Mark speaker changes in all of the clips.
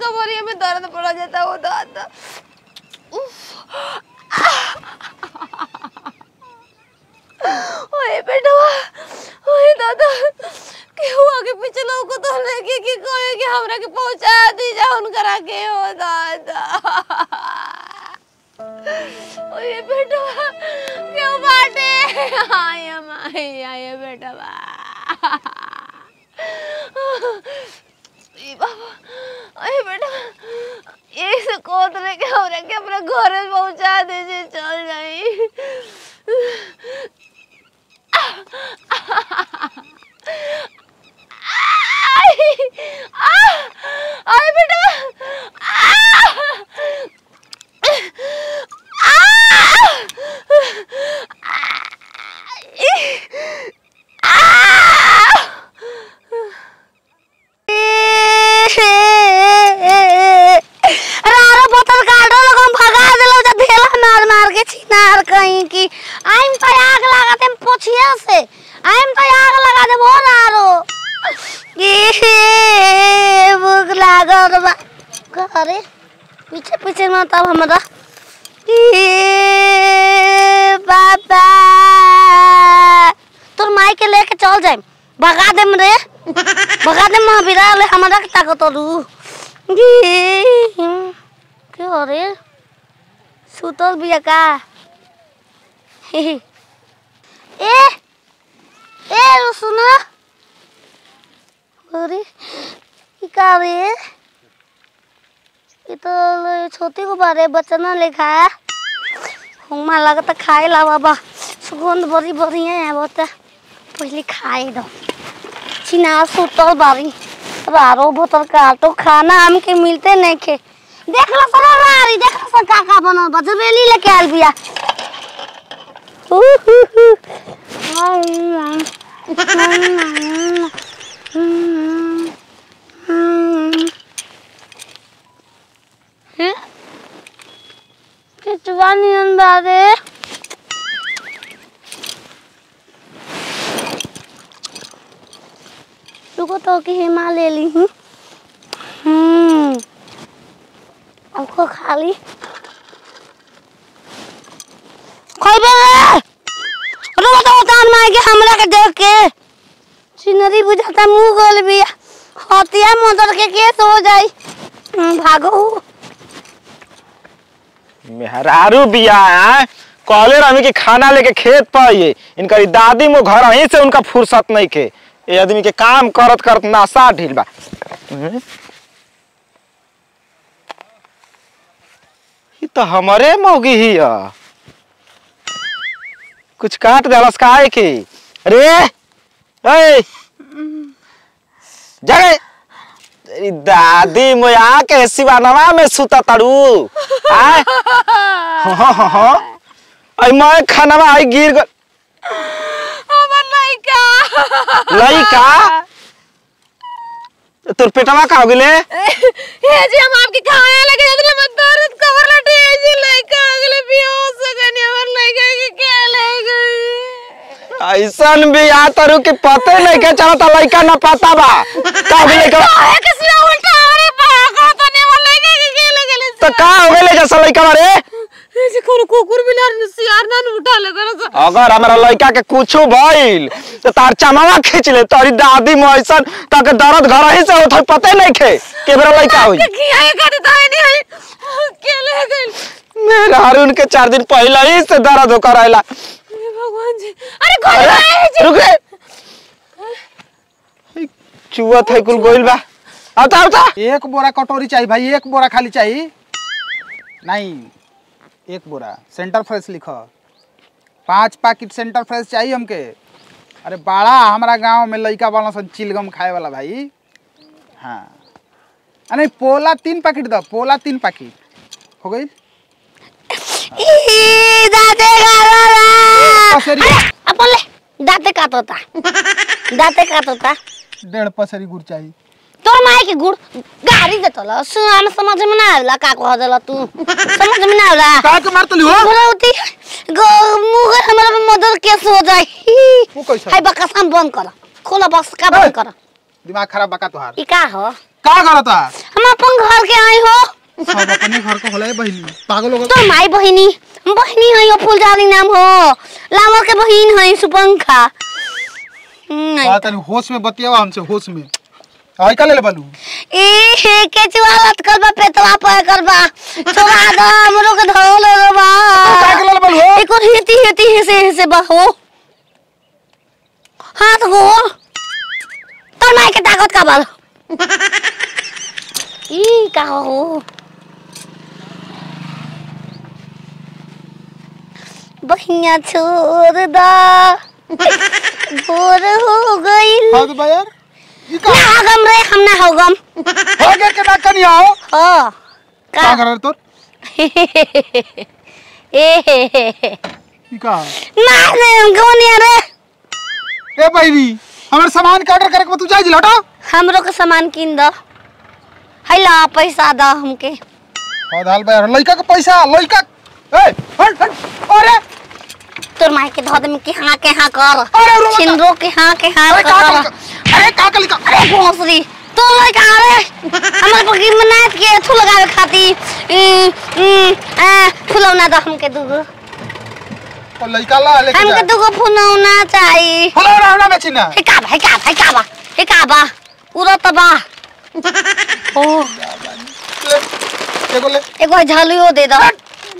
Speaker 1: कमरिया में दर्द पड़ा जाता वो दादा ओए बेटा ओए दादा केहू आगे पीछे लोग को तो लेके कि कहे कि हमरा के पहुंचा दी जा उनकरा के हो दादा ओए बेटा क्यों बाटे आया माई आया बेटा बा ई बाबा अरे बेटा ये से कोत रे के हमरा के अपना घर पहुंचा दीजिए चल जाई आई आ आई बेटा
Speaker 2: रारो बोतल काटो लोग हम भगा देलो जा ढेला मार मार के छिनार कहीं की आइम तो आग लगा देम पोछिया से आइम तो आग लगा देम हो रारो ये भूख लागल बा करे पीछे पीछे में तब हमरा ए बाबा तोर माई के लेके चल जाइम भगा देम रे भगा देम महावीरा ले हमरा के ताकत रू के हो रे सुतल बिया का ए ए सुन अरे ई का रे ये तो ल- छोटी को बारे बचना लिखा है हुमा लगता खाए ला बाबा सुगंध बड़ी बढ़िया है बहुत पहले खाए दो चिना सुतल बारी रारो बोतल काटो खाना हमके मिलते नहीं खे देख लो सर रारी देख लो सर का का बनल बा जबेली लेके आल बिया कितवा नियन बारे रुको तो कि हिमा ले ली हूँ हम्म आपको खा ली खइबे रे रुको तो उतान मार के हमरा के देख के सिनरी बुझाता मुंह गोल भी हतिया मोटर के केस हो जाई हम्म, भागो
Speaker 3: मेहरारू बिया है कहले रमी कि खाना लेके खेत पर आइए इनकर दादी मो घर वहीं से उनका फुर्सत नहीं के ये आदमी के काम करत करत नासा ढील बा हम्म? ई तो हमारे मौगी ही है कुछ काट देलस काहे की रे ए जगे तेरी दादी मोया के सिवानवा में सुता तड़ू आय हाँ हाँ हाँ आई मैं खानवा आई गिर गल
Speaker 1: हमर लइका
Speaker 3: लइका तोर पेटवा का हो गेले
Speaker 1: हे जी हम आपके खाए लगे इतने मत दर्द कवर लटे हे जी लइका अगले बेहोश हो गए हमर लइका के क्या ले गई
Speaker 3: ऐसन भी आ तरु के पते नहीं के चलता लइका ना पता बा का हो गेले का
Speaker 1: काहे किसी उल्टा अरे भागो तो ने हमर लइका के क्या ले गले
Speaker 3: तो का हो गेले जैसा लइका रे
Speaker 1: हे जी कोनो कुकुर बिलार ने सियार ना न उठा ले करो
Speaker 3: अगर हमारा लइका के कुछो भइल तो तार चमावा खींच ले तोरी दादी में ऐसन तक दर्द घर ही से होत है पते नहीं खे के बेरा लइका होई
Speaker 1: किया ये कर देता है नहीं क्या ले गई
Speaker 3: मेरे हारून के चार दिन पहले ही से दर्द होकर आयला
Speaker 1: हे भगवान जी अरे कौन है
Speaker 3: अरे
Speaker 1: जी
Speaker 3: रुक रे चुआ था कुल गोइल बा आता आता
Speaker 4: एक बोरा कटोरी चाहिए भाई एक बोरा खाली चाहिए नहीं एक बोरा सेंटर फ्रेश लिखो पांच पैकेट सेंटर फ्रेश चाहिए हमके अरे बड़ा हमारा गांव में लइका वाला सन चिलगम खाए वाला भाई हाँ आ नहीं पोला तीन पैकेट दो पोला तीन पैकेट हो गई
Speaker 2: ई दाते काटोता
Speaker 4: पसेरी
Speaker 2: अरे अपन ले दाते काटोता दाते काटोता
Speaker 4: डेढ़ पसेरी गुड़ चाहिए
Speaker 2: तोर माई के गुड़ गाड़ी देतल सुन समझ में ना आवेला का कह देला तू समझ में ना आवेला
Speaker 4: का के मारतली हो
Speaker 2: गुरौती गो मुंह हमरा में मदर केस हो जाई
Speaker 4: वो कैसे?
Speaker 2: हाय बकस हम बंद कर खोला बक्स का बंद कर
Speaker 4: दिमाग खराब बका तोहार
Speaker 2: ई का हो
Speaker 4: का करता
Speaker 2: हम अपन घर के आई हो
Speaker 4: सब अपने घर को होला है बहिनी पागल हो
Speaker 2: तो माई बहिनी बहिनी है यो फुलझारी नाम हो लामर के बहिन है सुपंखा हम्म,
Speaker 4: गए तनी होश में बतियावा हमसे होश में आई का ले ले बालू
Speaker 2: ए हे केचुआ लटकल बा पेटवा पर कर बा छोड़ा दो हमरो के धो ले रे बा
Speaker 4: का के ले ले बालू हो
Speaker 2: एको हेती हेती हेसे हेसे बा हो हाथ हो तो माई के ताकत का बाल ई का हो बहिया छोड़ दा भोर हो गई
Speaker 4: हां तो यार ई का
Speaker 2: ना हगम रे हम ना हगम
Speaker 4: हो गया के ना कनी आओ
Speaker 2: हो
Speaker 4: का
Speaker 2: का
Speaker 4: कर रहे तोर
Speaker 2: ए हे हे हे
Speaker 4: ई का
Speaker 2: मार दे हमको नहीं रे
Speaker 4: ए बहिनी हमर सामान के ऑर्डर करे के बा, तू जाई जी हटा
Speaker 2: हमरो के सामान किन दो हैला पैसा दो हमके
Speaker 4: हां दाल बा यार लइका के पैसा लइका ए हट हट अरे
Speaker 2: तोर माई के धो दे में के हाँ के हाँ कर
Speaker 4: अरे रुक जा।
Speaker 2: छिंदरो के हाँ के हाँ
Speaker 4: अरे का
Speaker 2: कर
Speaker 4: का अरे का का लिखा
Speaker 2: अरे भोसरी तो लय का रे हमर पकी मनात के थू लगावे खाती ई, ई, आ, फुलौना दो हमके दूगो
Speaker 4: और लइका ला लेके
Speaker 2: हमके
Speaker 4: जा
Speaker 2: दूगो फुलौना चाहिए
Speaker 4: हेलो रावना बेची ना
Speaker 2: हे का बा हे का बा हे का बा हे का बा उड़त बा ओ
Speaker 4: ले एगो ले
Speaker 2: एगो झलियो दे दो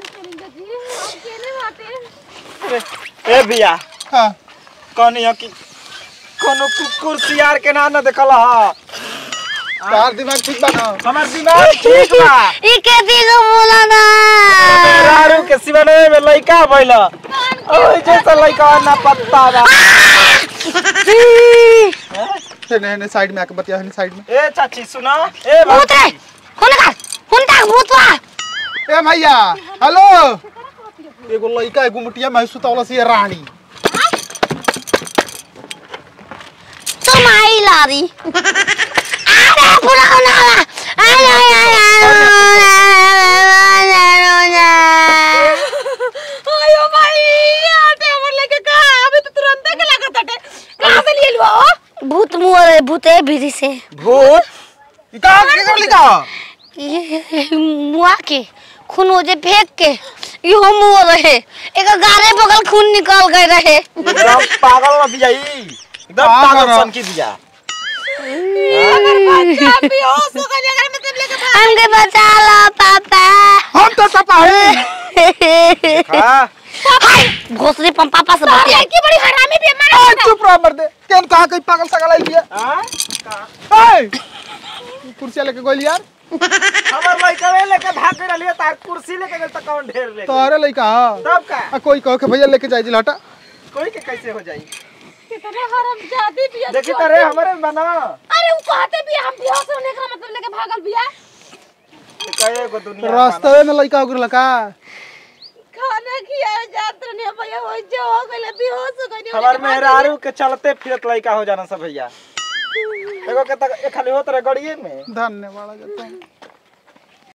Speaker 3: ए बिया
Speaker 4: हां
Speaker 3: कनिया की कोनो कुकुर सियार के ना न देखल ह
Speaker 4: तार दिमाग ठीक बा ना
Speaker 3: हमर दिमाग ठीक बा
Speaker 2: ई के दिगो बोला ना
Speaker 3: रारू के सिवने में लइका भइल ओइ जैसा लइका ना पत्ता बा
Speaker 4: ने ने साइड में आके बतिया है साइड में
Speaker 3: ए चाची सुना ए
Speaker 2: भूत रे हुन का हुन का भूत बा
Speaker 4: ए भैया हेलो एगो लइका एगो मुटिया में सुतावला से रानी
Speaker 2: तुम आई लारी अरे फुलौना बा अरे
Speaker 1: आयो भाई आटे हमर लेके का अभी तो तुरंत के लागत हटे कहां से लिए लो
Speaker 2: भूत मुअर भूते भीरी से
Speaker 3: भूत
Speaker 4: ई का के कर लिखा
Speaker 2: ये मुआ के खून हो जे फेंक के इहो मुआ रहे एक गारे बगल खून निकल गए रहे
Speaker 3: एकदम पागल न बिया ई एकदम
Speaker 4: पागल
Speaker 3: पागल
Speaker 4: ह।
Speaker 3: सन की बिया
Speaker 1: अगर बच्चा बेहोश हो गया अगर मतलब लेके भाग
Speaker 2: हमके बचा लो पापा
Speaker 4: हम तो सपा है
Speaker 3: हां
Speaker 2: हाय घोसरी पम पापा से
Speaker 1: भाग
Speaker 2: बतिया
Speaker 1: की बड़ी हरामी भी
Speaker 4: ए
Speaker 1: मारा
Speaker 4: चुप रह मर दे केन कहा कहीं पागल सगल आई बिया
Speaker 3: हां
Speaker 4: ए कुर्सी लेके गोली यार
Speaker 3: हमर लइका लेके भाग के रहलिए तार कुर्सी लेके गेल त कौन ढेर ले
Speaker 4: तोरे लइका
Speaker 3: तब का
Speaker 4: आ कोई कहो के भैया लेके जाई जी हटा
Speaker 3: कोई के कैसे हो जाई
Speaker 1: कितने हराम जाती भी है।
Speaker 3: देखी त रे हमरे बना
Speaker 1: अरे वो कहते भी हम बेहोश होने का मतलब लेके भागल बिया
Speaker 3: कहे को दुनिया
Speaker 4: रास्ते में लइका उगरल का
Speaker 1: खाना खिया जात रहने भैया हो जो हो गइल बेहोश हो गइल
Speaker 3: हमार मेहरारू के चलते फिरत लइका हो जाना सब भैया एगो के तक ए खाली होत रहे गड़िए में
Speaker 4: धन्यवाद जाता हूं